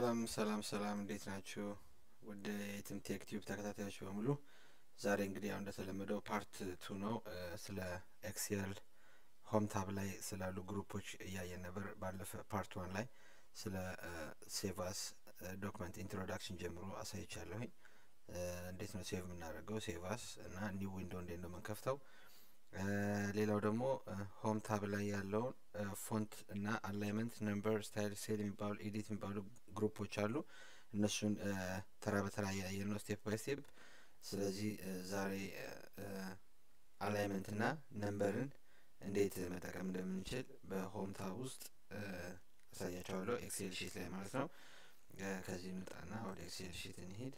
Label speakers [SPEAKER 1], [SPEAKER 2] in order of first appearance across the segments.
[SPEAKER 1] ሰላም ሰላም ሰላም እንዴት ናችሁ? ውድ የትም ቴክ ቲዩብ ተከታታዮች በሙሉ ዛሬ እንግዲህ ያው እንደተለመደው ፓርት ቱ ነው። ስለ ኤክሴል ሆም ታብ ላይ ስላሉ ግሩፖች እያየን ነበር። ባለፈ ፓርት ዋን ላይ ስለ ሴቫስ ዶክመንት ኢንትሮዳክሽን ጀምሮ አሳይቻለሁኝ። እንዴት ነው ሴቭ የምናደርገው ሴቫስ እና ኒው ዊንዶ እንዴት ነው የምንከፍተው። ሌላው ደግሞ ሆም ታብ ላይ ያለውን ፎንት እና አላይመንት ነምበር ስታይል ሴል የሚባሉ ኤዲት የሚባሉ ግሩፖች አሉ። እነሱን ተራ በተራ እያየን ነው ስቴፕ ባይ ስቴፕ። ስለዚህ ዛሬ አላይመንት እና ነምበርን እንዴት መጠቀም እንደምንችል በሆም ታብ ውስጥ አሳያቸዋለሁ። ኤክሴል ሺት ላይ ማለት ነው። ከዚህ እንውጣና ወደ ኤክሴል ሺት እንሂድ።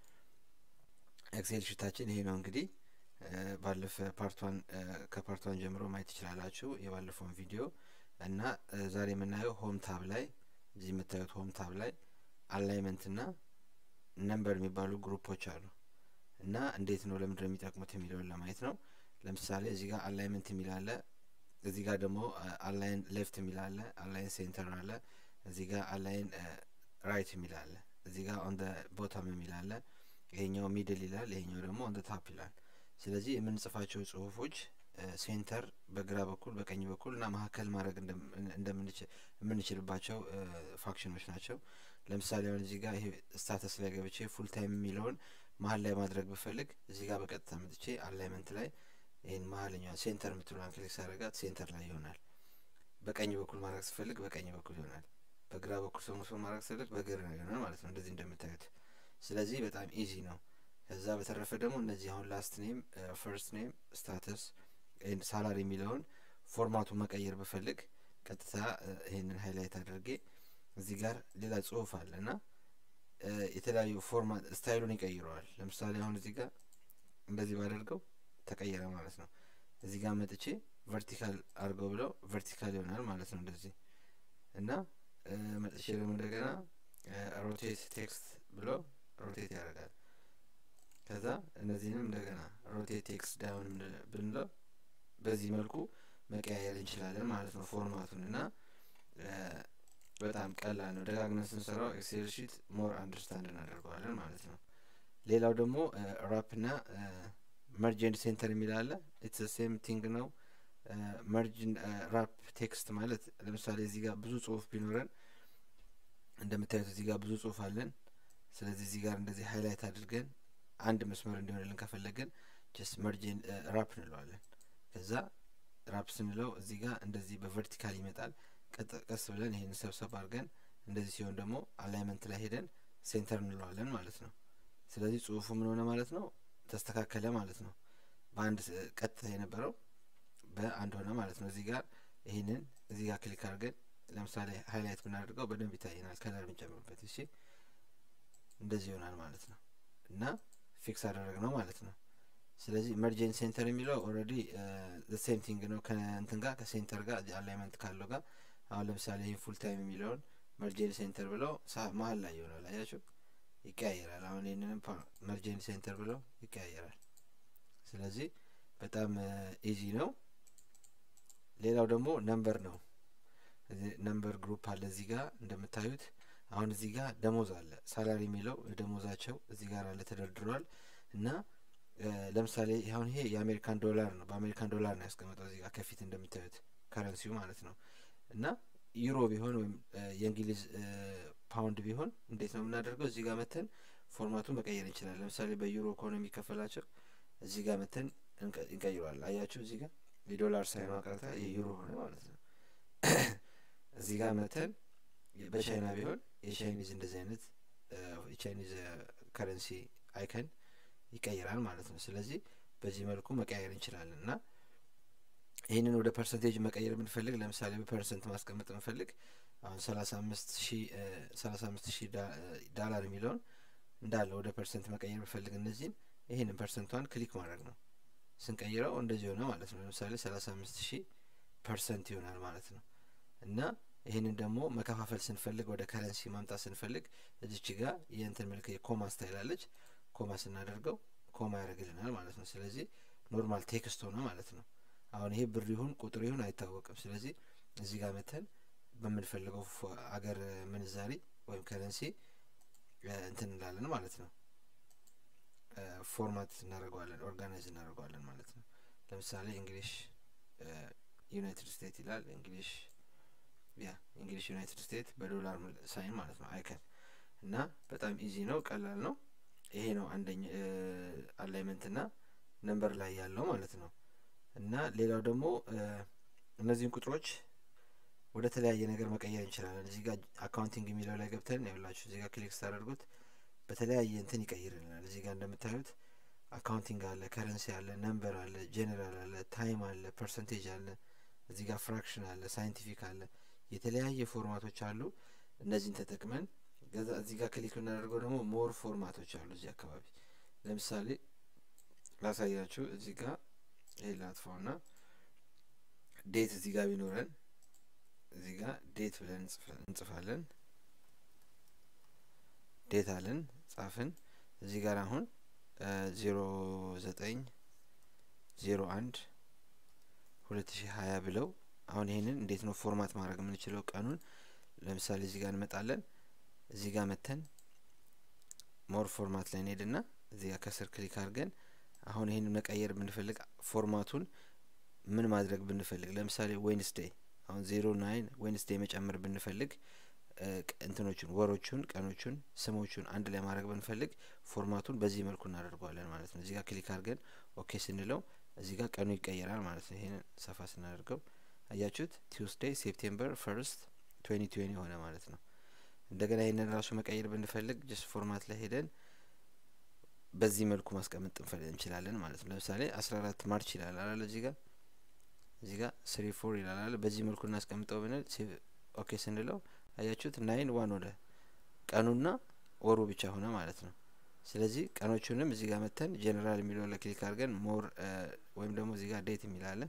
[SPEAKER 1] ኤክሴል ሺታችን ይሄ ነው እንግዲህ ባለፈ ፓርቷን ከፓርቷን ጀምሮ ማየት ትችላላችሁ የባለፈውን ቪዲዮ እና ዛሬ የምናየው ሆም ታብ ላይ እዚህ የምታዩት ሆም ታብ ላይ አላይመንት እና ነምበር የሚባሉ ግሩፖች አሉ እና እንዴት ነው ለምንድነው የሚጠቅሙት የሚለውን ለማየት ነው። ለምሳሌ እዚህ ጋር አላይመንት የሚል አለ። እዚህ ጋር ደግሞ አላይን ሌፍት የሚል አለ። አላይን ሴንተር አለ። እዚህ ጋር አላይን ራይት የሚል አለ። እዚህ ጋር ኦን ቦተም የሚል አለ። ይሄኛው ሚድል ይላል። ይሄኛው ደግሞ ኦን ታፕ ይላል። ስለዚህ የምንጽፋቸው ጽሁፎች ሴንተር በግራ በኩል በቀኝ በኩል እና መካከል ማድረግ የምንችልባቸው ፋክሽኖች ናቸው። ለምሳሌ አሁን እዚህ ጋር ይሄ ስታተስ ላይ ገብቼ ፉል ታይም የሚለውን መሀል ላይ ማድረግ ብፈልግ እዚህ ጋር በቀጥታ መጥቼ አላይመንት ላይ ይህን መሀልኛውን ሴንተር የምትለዋን ክሊክ ሳደርጋት ሴንተር ላይ ይሆናል። በቀኝ በኩል ማድረግ ስፈልግ በቀኝ በኩል ይሆናል። በግራ በኩል ሰሙሶ ማድረግ ስፈልግ በግራ ይሆናል ማለት ነው። እንደዚህ እንደምታዩት። ስለዚህ በጣም ኢዚ ነው። ከዛ በተረፈ ደግሞ እነዚህ አሁን ላስት ኔም፣ ፈርስት ኔም፣ ስታተስ ሳላሪ የሚለውን ፎርማቱን መቀየር ብፈልግ ቀጥታ ይህንን ሃይላይት አድርጌ እዚህ ጋር ሌላ ጽሁፍ አለ እና የተለያዩ ፎርማት ስታይሉን ይቀይረዋል። ለምሳሌ አሁን እዚህ ጋር እንደዚህ ባደርገው ተቀየረ ማለት ነው። እዚህ ጋር መጥቼ ቨርቲካል አድርገው ብለው ቨርቲካል ይሆናል ማለት ነው እንደዚህ እና መጥቼ ደግሞ እንደገና ሮቴት ቴክስት ብሎ ሮቴት ያደርጋል። ከዛ እነዚህንም እንደገና ሮቴት ቴክስት ዳውን ብንለው በዚህ መልኩ መቀያየር እንችላለን ማለት ነው ፎርማቱን እና በጣም ቀላል ነው። ደጋግመን ስንሰራው ኤክሴል ሺት ሞር አንደርስታንድ እናደርገዋለን ማለት ነው። ሌላው ደግሞ ራፕ ና መርጅ ኤንድ ሴንተር የሚል አለ። ኢትስ ሴም ቲንግ ነው። መርጅ ራፕ ቴክስት ማለት ለምሳሌ እዚህ ጋር ብዙ ጽሁፍ ቢኖረን እንደምታዩት እዚህ ጋር ብዙ ጽሁፍ አለን። ስለዚህ እዚህ ጋር እንደዚህ ሃይላይት አድርገን አንድ መስመር እንዲሆንልን ከፈለግን ጀስት መርጅን ራፕ እንለዋለን። ከዛ ራፕ ስንለው እዚህ ጋር እንደዚህ በቨርቲካል ይመጣል። ቀስ ብለን ይሄን ሰብሰብ አድርገን እንደዚህ ሲሆን ደግሞ አላይመንት ላይ ሄደን ሴንተር እንለዋለን ማለት ነው። ስለዚህ ጽሁፉ ምን ሆነ ማለት ነው? ተስተካከለ ማለት ነው። በአንድ ቀጥ የነበረው በአንድ ሆነ ማለት ነው። እዚህ ጋር ይህንን እዚህ ጋር ክሊክ አድርገን ለምሳሌ ሃይላይት ብናደርገው በደንብ ይታየናል። ከለር ብንጨምርበት እሺ፣ እንደዚህ ይሆናል ማለት ነው እና ፊክስ አደረግ ነው ማለት ነው። ስለዚህ መርጀን ሴንተር የሚለው ኦልሬዲ ሴም ቲንግ ነው ከእንትን ጋር ከሴንተር ጋር አላይመንት ካለው ጋር አሁን ለምሳሌ ይህን ፉል ታይም የሚለውን መርጀን ሴንተር ብለው መሀል ላይ ይሆናል። አያችሁ ይቀያየራል። አሁን ይህንንም መርጀን ሴንተር ብለው ይቀያየራል። ስለዚህ በጣም ኢዚ ነው። ሌላው ደግሞ ነምበር ነው። ነምበር ግሩፕ አለ እዚህ ጋር እንደምታዩት አሁን እዚህ ጋር ደሞዝ አለ። ሳላሪ የሚለው ደሞዛቸው እዚህ ጋር አለ ተደርድሯል። እና ለምሳሌ አሁን ይሄ የአሜሪካን ዶላር ነው። በአሜሪካን ዶላር ነው ያስቀመጠው እዚህ ጋር ከፊት እንደምታዩት ከረንሲው ማለት ነው። እና ዩሮ ቢሆን ወይም የእንግሊዝ ፓውንድ ቢሆን እንዴት ነው የምናደርገው? እዚህ ጋር መተን ፎርማቱ መቀየር እንችላለን። ለምሳሌ በዩሮ ከሆነ የሚከፈላቸው እዚህ ጋር መተን እንቀይረዋል። አያችሁ እዚህ ጋር የዶላር ሳይሆን አቀርታ የዩሮ ሆነ ማለት ነው። እዚህ ጋር መተን በቻይና ቢሆን የቻይኒዝ እንደዚህ አይነት የቻይኒዝ ከረንሲ አይከን ይቀይራል ማለት ነው። ስለዚህ በዚህ መልኩ መቀያየር እንችላለን እና ይህንን ወደ ፐርሰንቴጅ መቀየር የምንፈልግ ለምሳሌ በፐርሰንት ማስቀመጥ የምንፈልግ አሁን ሰላሳ አምስት ሺ ሰላሳ አምስት ሺህ ዳላር የሚለውን እንዳለ ወደ ፐርሰንት መቀየር የምንፈልግ እነዚህን ይህንን ፐርሰንቷን ክሊክ ማድረግ ነው። ስንቀይረው እንደዚህ ሆነ ማለት ነው። ለምሳሌ ሰላሳ አምስት ሺህ ፐርሰንት ይሆናል ማለት ነው እና ይህንን ደግሞ መከፋፈል ስንፈልግ ወደ ከረንሲ ማምጣት ስንፈልግ እዚች ጋር የእንትን ምልክ የኮማ ስታይል አለች። ኮማ ስናደርገው ኮማ ያደርግልናል ማለት ነው። ስለዚህ ኖርማል ቴክስት ሆነ ማለት ነው። አሁን ይሄ ብር ይሁን ቁጥር ይሁን አይታወቅም። ስለዚህ እዚህ ጋር መተን በምንፈልገው አገር ምንዛሪ ወይም ከረንሲ እንትን እንላለን ማለት ነው። ፎርማት እናደርገዋለን፣ ኦርጋናይዝ እናደርገዋለን ማለት ነው። ለምሳሌ እንግሊሽ ዩናይትድ ስቴትስ ይላል። እንግሊሽ ያ እንግሊሽ ዩናይትድ ስቴትስ በዶላር ሳይን ማለት ነው አይከን እና በጣም ኢዚ ነው፣ ቀላል ነው። ይሄ ነው አንደኛ አላይመንት እና ነምበር ላይ ያለው ማለት ነው። እና ሌላው ደግሞ እነዚህን ቁጥሮች ወደ ተለያየ ነገር መቀየር እንችላለን። እዚህ ጋር አካውንቲንግ የሚለው ላይ ገብተን ይኸውላችሁ እዚህ ጋር ክሊክ ስታደርጉት በተለያየ እንትን ይቀይርልናል። እዚህ ጋር እንደምታዩት አካውንቲንግ አለ፣ ከረንሲ አለ፣ ነምበር አለ፣ ጄኔራል አለ፣ ታይም አለ፣ ፐርሰንቴጅ አለ፣ እዚህ ጋር ፍራክሽን አለ፣ ሳይንቲፊክ አለ፣ የተለያየ ፎርማቶች አሉ። እነዚህን ተጠቅመን ገዛ እዚህ ጋር ክሊክ ብናደርገው ደግሞ ሞር ፎርማቶች አሉ እዚህ አካባቢ። ለምሳሌ ላሳያችሁ። እዚህ ጋር ይሄ ላጥፋውና ዴት እዚህ ጋር ቢኖረን እዚህ ጋር ዴት ብለን እንጽፋለን። ዴት አለን ጻፍን። እዚህ ጋር አሁን ዜሮ ዘጠኝ ዜሮ አንድ ሁለት ሺህ ሀያ ብለው አሁን ይሄንን እንዴት ነው ፎርማት ማድረግ የምንችለው? ቀኑን ለምሳሌ እዚህ ጋር እንመጣለን። እዚህ ጋር መተን ሞር ፎርማት ላይ እንሄድና እዚህ ጋር ከስር ክሊክ አድርገን አሁን ይሄንን መቀየር ብንፈልግ ፎርማቱን ምን ማድረግ ብንፈልግ ለምሳሌ ዌንስዴይ አሁን ዜሮ ናይን ዌንስዴይ መጨመር ብንፈልግ እንትኖቹን ወሮቹን፣ ቀኖቹን፣ ስሞቹን አንድ ላይ ማድረግ ብንፈልግ ፎርማቱን በዚህ መልኩ እናደርገዋለን ማለት ነው። እዚህ ጋር ክሊክ አድርገን ኦኬ ስንለው እዚህ ጋር ቀኑ ይቀየራል ማለት ነው። ይሄንን ሰፋ ስናደርገው አያችሁት፣ ቲውስዴይ ሴፕቴምበር ፈርስት ትዌንቲ ትዌንቲ ሆነ ማለት ነው። እንደገና ይህንን ራሱ መቀየር ብንፈልግ ጀስት ፎርማት ላይ ሄደን በዚህ መልኩ ማስቀመጥ እንችላለን ማለት ነው። ለምሳሌ አስራ አራት ማርች ይላል አላለ እዚህ ጋር እዚህ ጋር ስሪ ፎር ይላል አለ በዚህ መልኩ እናስቀምጠው ብንል ኦኬ ስንለው አያችሁት ናይን ዋን ወደ ቀኑና ወሩ ብቻ ሆነ ማለት ነው። ስለዚህ ቀኖቹንም እዚህ ጋር መተን ጄኔራል የሚለውን ለክሊክ አድርገን ሞር ወይም ደግሞ እዚህ ጋር ዴት የሚላለን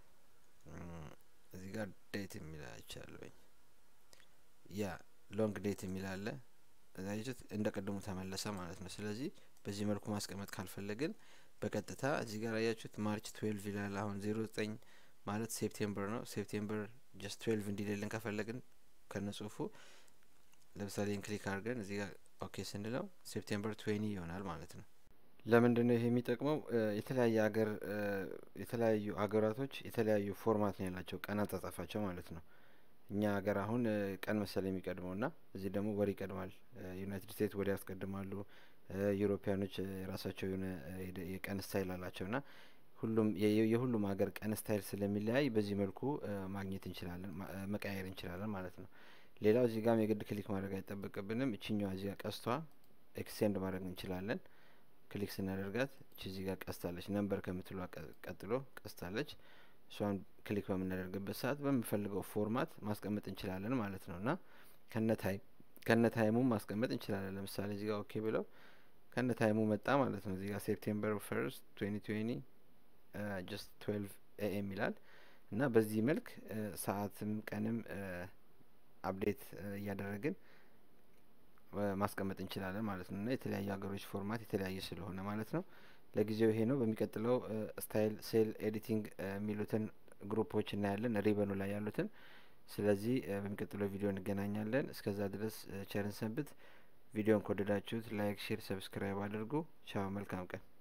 [SPEAKER 1] እዚህ ጋር ዴት የሚላቻለኝ ያ ሎንግ ዴት የሚላለ አያችሁት እንደ ቅድሙ ተመለሰ ማለት ነው። ስለዚህ በዚህ መልኩ ማስቀመጥ ካልፈለግን በቀጥታ እዚህ ጋር አያችሁት ማርች ትዌልቭ ይላል። አሁን ዜሮ ዘጠኝ ማለት ሴፕቴምበር ነው። ሴፕቴምበር ጀስት ትዌልቭ እንዲሌልን ከፈለግን ከነ ጽሁፉ ለምሳሌ ክሊክ አድርገን እዚህ ጋር ኦኬ ስንለው ሴፕቴምበር ትዌኒ ይሆናል ማለት ነው። ለምንድን ነው ይሄ የሚጠቅመው? የተለያየ ሀገር የተለያዩ ሀገራቶች የተለያዩ ፎርማት ነው ያላቸው ቀን አጻጻፋቸው ማለት ነው። እኛ ሀገር አሁን ቀን መሰለ የሚቀድመው ና እዚህ ደግሞ ወር ይቀድማል። ዩናይትድ ስቴትስ ወር ያስቀድማሉ። ዩሮፒያኖች የራሳቸው የሆነ የቀን ስታይል አላቸው ና ሁሉም የሁሉም ሀገር ቀን ስታይል ስለሚለያይ በዚህ መልኩ ማግኘት እንችላለን መቀያየር እንችላለን ማለት ነው። ሌላው እዚህ ጋም የግድ ክሊክ ማድረግ አይጠበቅብንም። እችኛዋ እዚህ ጋር ቀስቷ ኤክስቴንድ ማድረግ እንችላለን። ክሊክ ስናደርጋት እቺ እዚህ ጋር ቀስታለች ነምበር ከምትሏ ቀጥሎ ቀስታለች። እሷን ክሊክ በምናደርግበት ሰዓት በምፈልገው ፎርማት ማስቀመጥ እንችላለን ማለት ነው እና ከነ ታይም ከነ ታይሙም ማስቀመጥ እንችላለን። ለምሳሌ እዚህ ጋር ኦኬ ብለው ከነ ታይሙ መጣ ማለት ነው። እዚህ ጋር ሴፕቴምበር ፈርስት ትዌንቲ ትዌንቲ ጀስት ትዌልቭ ኤኤም ይላል እና በዚህ መልክ ሰዓትም ቀንም አፕዴት እያደረግን ማስቀመጥ እንችላለን ማለት ነው እና የተለያዩ ሀገሮች ፎርማት የተለያየ ስለሆነ ማለት ነው። ለጊዜው ይሄ ነው። በሚቀጥለው ስታይል ሴል ኤዲቲንግ የሚሉትን ግሩፖች እናያለን ሪበኑ ላይ ያሉትን። ስለዚህ በሚቀጥለው ቪዲዮ እንገናኛለን። እስከዛ ድረስ ቸርን ሰንብት። ቪዲዮን ከወደዳችሁት ላይክ፣ ሼር፣ ሰብስክራይብ አድርጉ። ቻው፣ መልካም ቀን